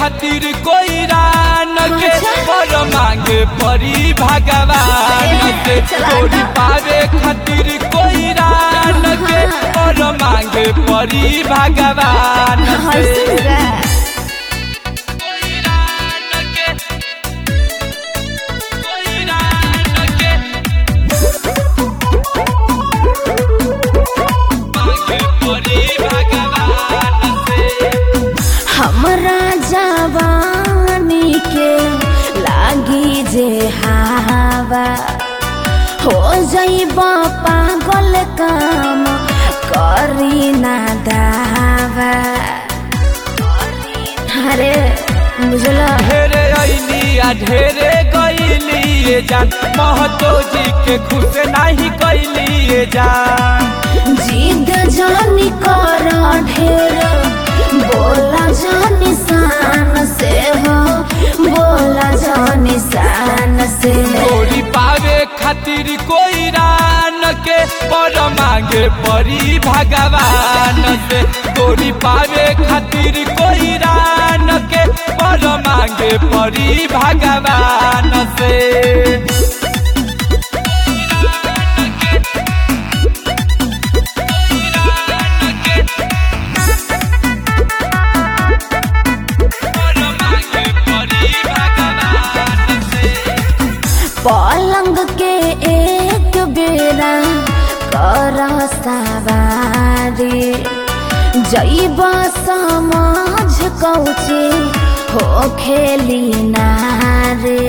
खातिर कोई रान के अच्छा। पर मांगे परी भगवान से चला गोरी ना। पावे खातिर कोई रान के पर मांगे परी भगवान से हंसी रे कोई रान के कोई रान के मांगे परी भगवान से हमरा जवानी के लागी जे हवा हो जइब पागल काम करी ना दावा अरे बुझल ढेरे अइली आ ढेरे गइली ये जान महतो जी के खुश नहीं कैली ये जान जिद जानी कर ढेर बोला जानी शान से हो बोला जानी शान से गोरी पावे खातिर कोई रान के पर मांगे परी भगवान से गोरी पावे खातिर कोई रान के पर मांगे परी भगवान से पर मांगे परी भगवान से पलंग के एक बेरा कर सवारी जैब समझ कौचे हो खेली नारे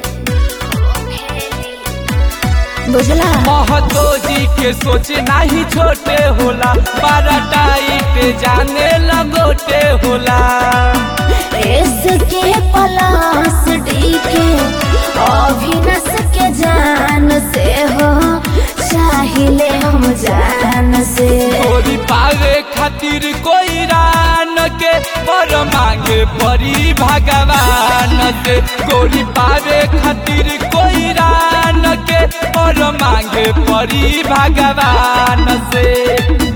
बुझला महतो जी के सोच नहीं छोटे होला बारह टाइट जाने लगोटे होला इसके पलास डी के अभिनस के जान से हो चाहिए हम जान से गोरी पावे खातिर कोई रान के पर मांगे परी भगवान से गोरी पावे खातिर कोई रान के पर मांगे परी भगवान से